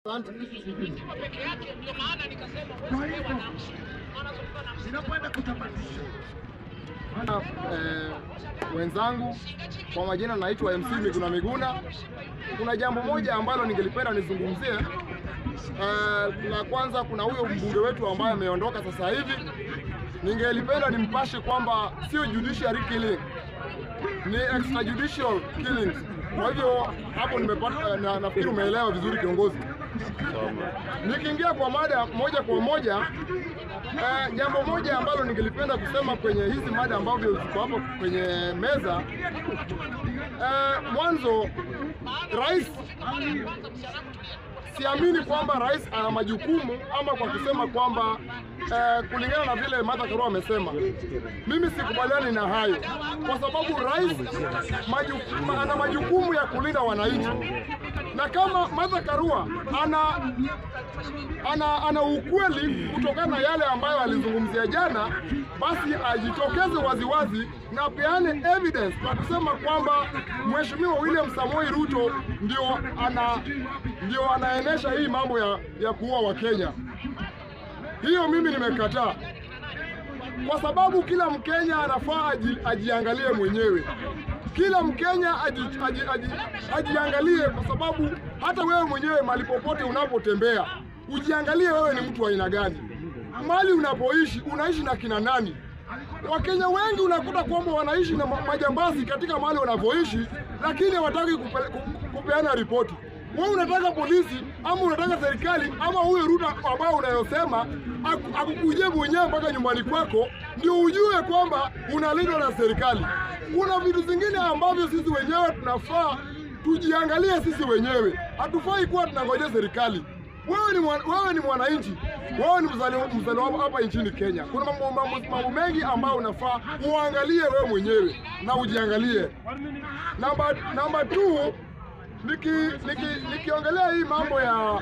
Eh, wenzangu, kwa majina naitwa MC Miguna Miguna. Kuna jambo moja ambalo ningelipenda nizungumzie. Eh, la kwanza, kuna huyo mbunge wetu ambaye ameondoka sasa hivi, ningelipenda nimpashe kwamba sio judiciary killing, ni extrajudicial killings. Kwa hivyo hapo nimepata, na, nafikiri umeelewa vizuri kiongozi. Nikiingia kwa mada moja kwa moja eh, jambo moja ambalo ningelipenda kusema kwenye hizi mada ambavyo ziko hapo kwenye meza eh, mwanzo rais siamini kwamba rais ana majukumu ama kwa kusema kwamba eh, kulingana na vile Martha Karua amesema, mimi sikubaliani na hayo, kwa sababu rais majukumu, ana majukumu ya kulinda wananchi, na kama Martha Karua ana ana, ana ukweli kutokana na yale ambayo alizungumzia jana, basi ajitokeze waziwazi na peane evidence kwa kusema kwamba Mheshimiwa William Samoei Ruto ndio ana ndio anaenesha hii mambo ya, ya kuua Wakenya. Hiyo mimi nimekataa, kwa sababu kila Mkenya anafaa aji, ajiangalie mwenyewe. Kila Mkenya aji, aji, aji, ajiangalie, kwa sababu hata wewe mwenyewe mahali popote unapotembea ujiangalie wewe ni mtu wa aina gani, mahali unapoishi unaishi na kina nani. Wakenya wengi unakuta kwamba wanaishi na majambazi katika mahali wanapoishi, lakini hawataki kupe, kupeana ripoti. Wewe unataka polisi ama unataka serikali ama huyo Ruto ambao unayosema akukujie mwenyewe mpaka nyumbani kwako ndio ujue kwamba unalindwa na serikali. Kuna vitu zingine ambavyo sisi wenyewe tunafaa tujiangalie sisi wenyewe, hatufai kuwa tunangojea serikali. Wewe ni mwana, wewe ni mwananchi, wewe ni mzaliwa mzaliwa hapa nchini Kenya. Kuna mambo, mambo, mambo mengi ambayo unafaa uangalie wewe mwenyewe na ujiangalie. Namba namba 2 niki niki nikiongelea hii mambo ya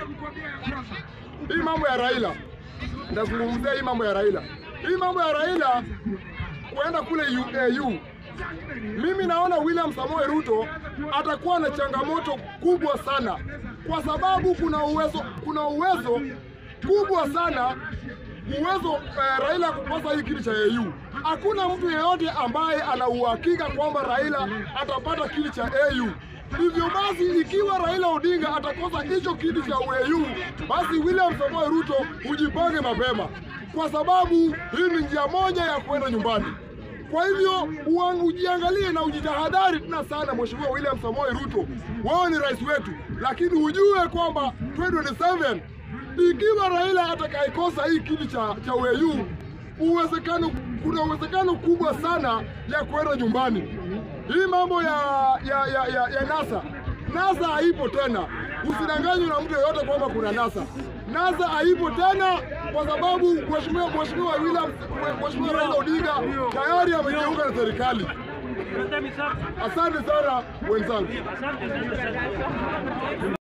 hii mambo ya Raila, ndazungumzia hii mambo ya Raila, hii mambo ya Raila kuenda kule UAU. Mimi naona William Samoei Ruto atakuwa na changamoto kubwa sana, kwa sababu kuna uwezo kuna uwezo kubwa sana uwezo eh, Raila kukosa hii kiti cha AU. Hakuna mtu yeyote ambaye ana uhakika kwamba Raila atapata kiti cha AU. Hivyo basi ikiwa Raila Odinga atakosa hicho kiti cha AU, basi William Samoei Ruto ujipange mapema, kwa sababu hii ni njia moja ya kwenda nyumbani. Kwa hivyo ujiangalie na ujitahadhari tena sana, Mheshimiwa William Samoei Ruto, wewe ni rais wetu, lakini ujue kwamba 2027 ikiwa Raila atakayekosa hii kiti cha, cha AU, uwezekano kuna uwezekano kubwa sana ya kwenda nyumbani. Hii mambo ya ya, ya, ya, ya NASA NASA haipo tena, usidanganywe na mtu yeyote kwamba kuna NASA. NASA haipo tena kwa sababu mheshimiwa mheshimiwa William mheshimiwa Raila Odinga tayari amejiunga na serikali. Asante sana wenzangu.